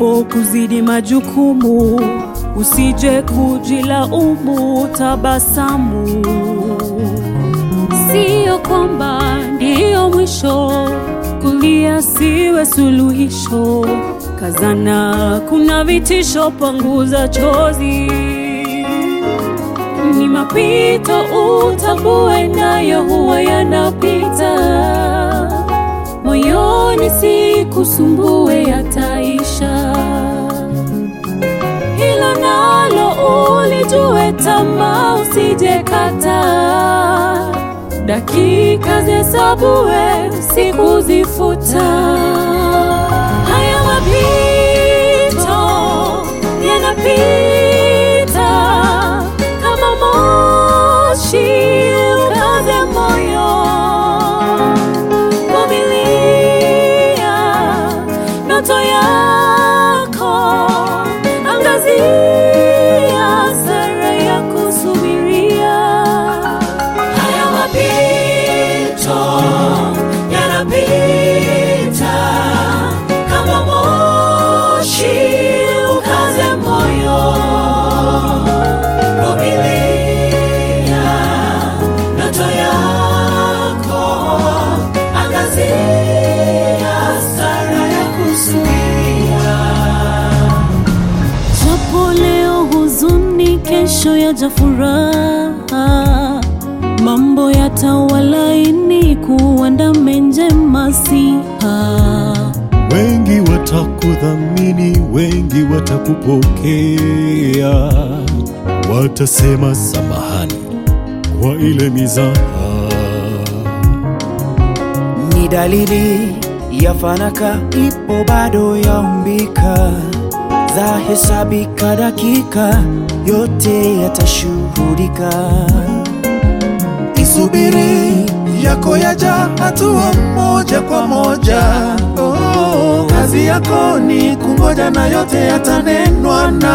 mambo kuzidi majukumu, usije kujilaumu, tabasamu. Sio kwamba ndiyo mwisho, kulia siwe suluhisho. Kazana, kuna vitisho, panguza chozi. Ni mapito, utambue nayo huwa yanapita. Moyoni sikusumbue, yataisha. Hilo nalo ulijue, tamaa usijekata. Dakika zihesabue, siku zifuta. Haya mapito yanapita kama moshi, ukaze moyo, vumilia ndoto yako, angazia sara ya kusubiria. Haya mapito yanapita kama moshi, ukaze moyo, vumilia ndoto yako, angazia sara ya kusubiria. Japo leo huzuni, kesho yaja furaha, mambo yatawalaini, kuandame njema siha. Wengi watakudhamini, wengi watakupokea, watasema samahani kwa ile mizaha. ni dalili ya fanaka ipo bado yaumbika, za hesabika dakika, yote yatashuhudika. Isubiri yako yaja, hatua moja kwa moja. Oh, kazi yako ni kungoja na yote yatanenwa na